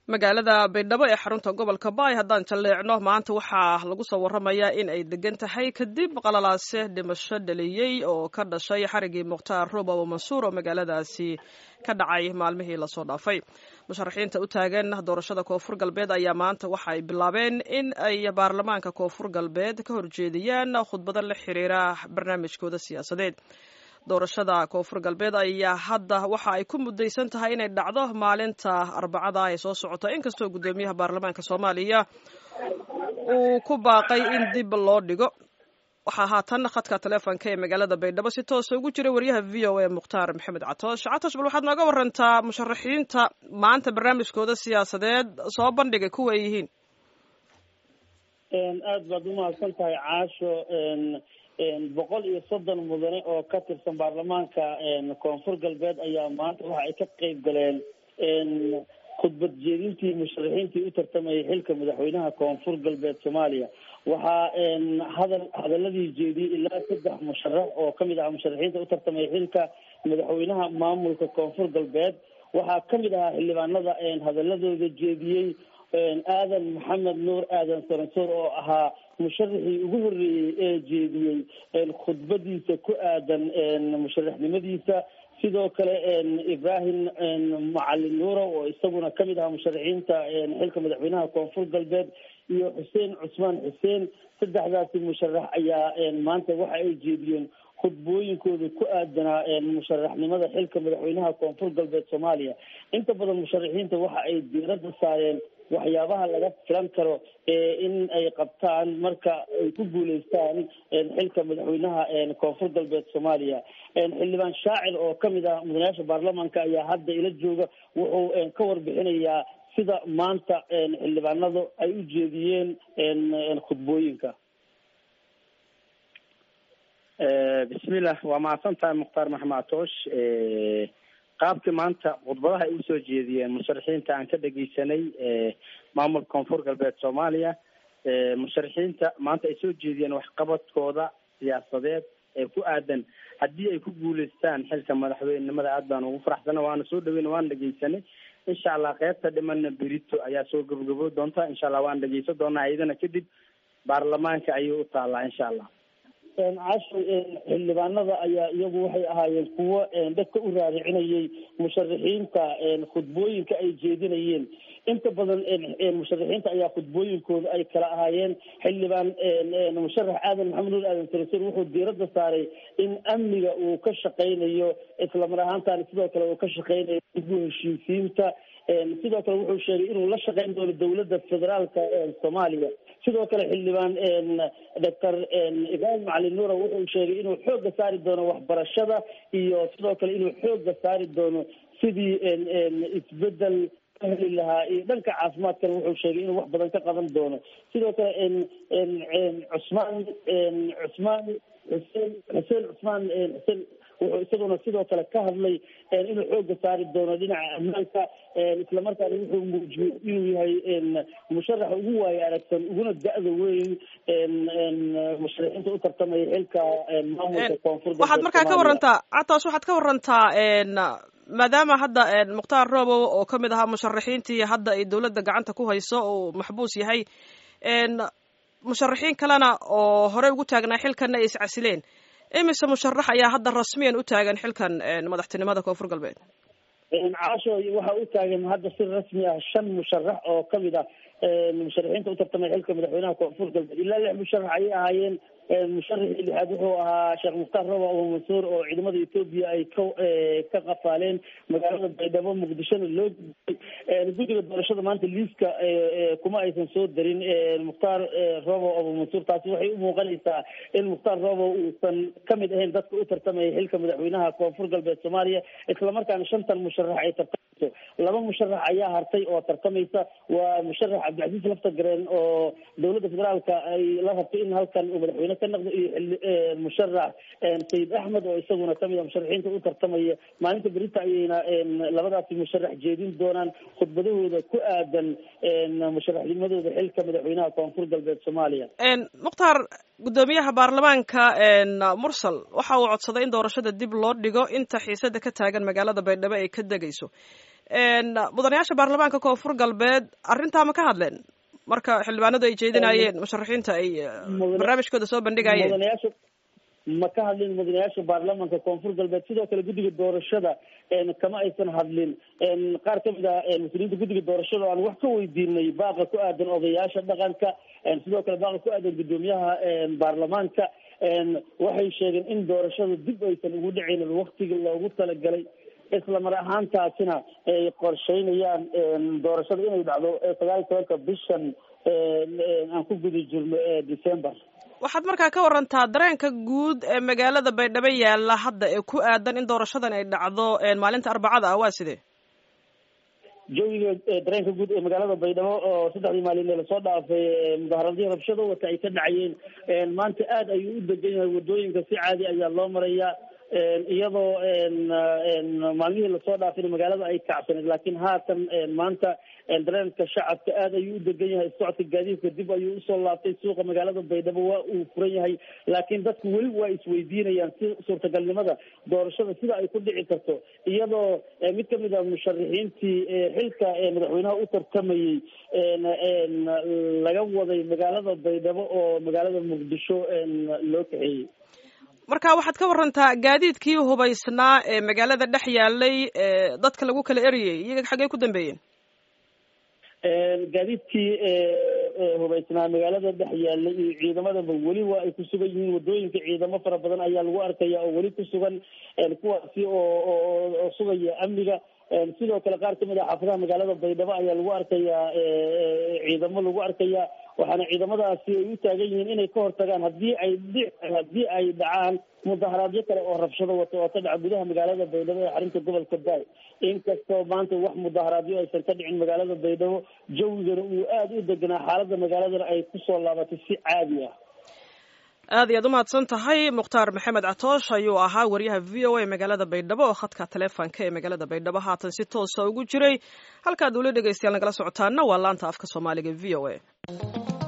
magaalada baydhabo ee xarunta gobolka baay haddaan jalleecno maanta waxaa lagu soo warramayaa in ay degan tahay kadib qalalaase dhimasho dhaliyey oo ka dhashay xarigii mukhtaar roob abu mansuur oo magaaladaasi ka dhacay maalmihii lasoo dhaafay musharaxiinta u taagan doorashada koonfur galbeed ayaa maanta waxa ay bilaabeen in ay baarlamaanka koonfur galbeed ka horjeediyaan khudbado la xiriira barnaamijkooda siyaasadeed doorashada koonfur galbeed ayaa hadda waxa ay ku mudaysan tahay inay dhacdo maalinta arbacada ee soo socota inkastoo guddoomiyaha baarlamaanka soomaaliya uu ku baaqay in dib loo dhigo waxaa haatan khadka taleefonka ee magaalada baydhabo si toosa ugu jira wariyaha v o a mukhtaar maxamed catoosh catoosh bal waxaad nooga warantaa musharaxiinta maanta barnaamijkooda siyaasadeed soo bandhigay kuwa ay yihiin aada baad umahadsan tahay caasho boqol iyo soddon mudane oo ka tirsan baarlamaanka koonfur galbeed ayaa maanta waxa ay ka qeyb galeen khudbad jeedintii musharaxiintii u tartamayay xilka madaxweynaha koonfur galbeed soomaaliya waxaa hadal hadaladii jeediyey ilaa saddex musharax oo kamid ahaa musharaxiinta u tartamaya xilka madaxweynaha maamulka koonfur galbeed waxaa kamid ahaa xildhibaanada hadaladooda jeediyey aadan maxamed nuur aadan saransoor oo ahaa musharaxii ugu horreeyey ee jeediyey khudbadiisa ku aadan musharaxnimadiisa sidoo kale ibrahim macalin nuuro oo isaguna kamid ahaa musharaxiinta xilka madaxweynaha koonfur galbeed iyo xuseen cusmaan xuseen saddexdaasi musharax ayaa maanta waxa ay jeediyeen khudbooyinkooda ku aadanaa musharaxnimada xilka madaxweynaha koonfur galbeed soomaaliya inta badan musharaxiinta waxa ay diiradda saareen waxyaabaha laga filan karo in ay qabtaan marka ay ku guuleystaan xilka madaxweynaha koonfur galbeed soomaaliya xildhibaan shaacir oo kamid ah mudanayaasha baarlamaanka ayaa hadda ila jooga wuxuu ka warbixinayaa sida maanta xildhibaanadu ay u jeediyeen khudbooyinka bismillah waa mahadsan tahay mukhtaar maxamed atoosh qaabkii maanta khudbadaha ay usoo jeediyeen musharaxiinta aan ka dhegeysanay maamulka koonfur galbeed soomaaliya musharaxiinta maanta ay soo jeediyeen waxqabadkooda siyaasadeed ee ku aadan haddii ay ku guuleystaan xilka madaxweynenimada aad baan ugu faraxsana waana soo dhaweyna waana dhegeysanay insha allah qeybta dhimana berito ayaa soo gabagabo doonta insha allah waan dhegeysan doonaa iyadana kadib baarlamaanka ayay u taalaa insha allah casho xildhibaanada ayaa iyagu waxay ahaayeen kuwo dadka u raaricinayay musharaxiinta khudbooyinka ay jeedinayeen inta badan musharaxiinta ayaa khudbooyinkooda ay kala ahaayeen xildhibaan musharax aadan maxamed nuur aadan sarasur wuxuu diiradda saaray in amniga uu ka shaqaynayo islamar ahaantaana sidoo kale uu ka shaqaynayo dib u heshiisiinta sidoo kale wuxuu sheegay inuu la shaqayn doono dowladda federaalka soomaaliya sidoo kale xildhibaan doctor ibrahim macalin nuura wuxuu sheegay inuu xooga saari doono waxbarashada iyo sidoo kale inuu xooga saari doono sidii isbedel ka heli lahaa iyo dhanka caafimaadkana wuxuu sheegay inuu wax badan ka qaban doono sidoo kale cusmaan cusmaan xuseen xuseen cusmaan xuseen wuxuu isaguna sidoo kale ka hadlay inuu xooga saari doono dhinaca ammaanka islamarkaana wuxuu muujiyey inuu yahay musharaxa ugu waayo aragsan uguna da-da weyn musharaxiinta u tartamaya xilka maamulka koonfur waxaad markaa ka warantaa cataas waxaad ka warantaa maadaama hadda mukhtaar roobow oo kamid ahaa musharaxiintii hadda ay dowladda gacanta ku hayso uu maxbuus yahay musharaxiin kalena oo horey ugu taagnaa xilkanna ay iscasileen imise musharax ayaa hadda rasmiyan u taagan xilkan madaxtinimada koonfur galbeed caasho waxaa u taagan hadda si rasmi ah shan musharax oo kamid ah musharaxiinta u tartamay xilka madaxweynaha koonfur galbeed ilaa lix musharax ayay ahaayeen musharaxii lixaad wuxuu ahaa sheekh mukhtaar roba abu mansuur oo ciidamada etoobiya ay ka ka qafaaleen magaalada baydhabo muqdishona loo gudbay guddiga doorashada maanta liiska kuma aysan soo darin mukhtaar robo abu mansuur taasi waxay u muuqanaysaa in mukhtaar robo uusan kamid ahayn dadka u tartamaya xilka madaxweynaha koonfur galbeed soomaaliya islamarkaana shantan musharax ay tartamayso laba musharax ayaa hartay oo tartamaysa waa musharax cabdicasiis laftagareen oo dowladda federaalka ay la rabtay in halkan uu madaxweyne ka noqdo iyo musharax sayid axmed oo isaguna kamid a musharaxiinta u tartamaya maalinta berita ayayna labadaasi musharax jeedin doonaan khudbadahooda ku aadan musharaxnimadooda xilka madaxweynaha koonfur galbeed soomaaliya mukhtaar guddoomiyaha baarlamaanka mursal waxa uu codsaday in doorashada dib loo dhigo inta xiisada ka taagan magaalada baydhabo ay ka degayso mudanayaasha baarlamaanka koonfur galbeed arrintaa ma ka hadleen marka xildhibaanadu ay jeedinayeen musharaxiinta ay barnaamijkooda soo bandhigayeen mudanayaasha ma ka hadlin mudanayaasha baarlamaanka koonfur galbeed sidoo kale guddiga doorashada kama aysan hadlin qaar kamid ah mas-uuliyiinta guddiga doorashada o aan wax ka weydiinay baaqa ku aadan odayaasha dhaqanka sidoo kale baaqa ku aadan guddoomiyaha baarlamaanka waxay sheegeen in doorashada dib aysan ugu dhicaynin waktigii loogu talagalay isla mar ahaantaasina ay qorsheynayaan doorashada inay dhacdo sagaal iyo tobanka bishan aan ku guda jirno december waxaad markaa ka warantaa dareenka guud ee magaalada baydhabo yaalla hadda ee ku aadan in doorashadan ay dhacdo maalinta arbacada ah waa sidee jawiga dareenka guud ee magaalada baydhabo oo saddexdii maalin ee lasoo dhaafay mudaaharadii rabshado wata ay ka dhacayeen maanta aada ayuu u degan yahay wadooyinka si caadi ayaa loo marayaa iyadoo maalmihii lasoo dhaafayna magaalada ay kacsaneed laakiin haatan maanta dareenka shacabka aada ayuu u degan yahay socodka gaadiidka dib ayuu usoo laabtay suuqa magaalada baydhabo waa uu furan yahay laakiin dadku weli waa isweydiinayaan si suurtagalnimada doorashada sida ay ku dhici karto iyadoo mid kamid a musharaxiintii xilka madaxweynaha u tartamayey laga waday magaalada baydhabo oo magaalada muqdisho loo kaxeeyey marka waxaad ka warantaa gaadiidkii hubaysnaa ee magaalada dhex yaalay dadka lagu kala eriyey iyaga xaggey ku dambeeyeen gaadiidkii hubaysnaa magaalada dhex yaalay iyo ciidamadaba weli waa ay ku sugan yihiin wadooyinka ciidamo fara badan ayaa lagu arkaya oo weli ku sugan kuwaasi oo oo sugaya amniga sidoo kale qaar kamid ah xaafadaha magaalada baydhabo ayaa lagu arkayaa ciidamo lagu arkayaa waxaana ciidamadaasi ay u taagan yihiin inay ka hortagaan hadii ay dhi haddii ay dhacaan mudaharaadyo kale oo rabshado wato oo ka dhaca gudaha magaalada baydhabo ee xarinta gobolka baay inkastoo maanta wax mudaharaadyo aysan ka dhicin magaalada baydhabo jawigana uu aada u deganaa xaaladda magaaladana ay kusoo laabatay si caadi ah aad iyaad umahadsan tahay mukhtaar maxamed catoosh ayuu ahaa wariyaha v o a magaalada baydhabo oo khadka taleefonka ee magaalada baydhabo haatan si toosa ugu jiray halkaad ula dhegeystayaal nagala socotaana waa laanta afka soomaaliga v o a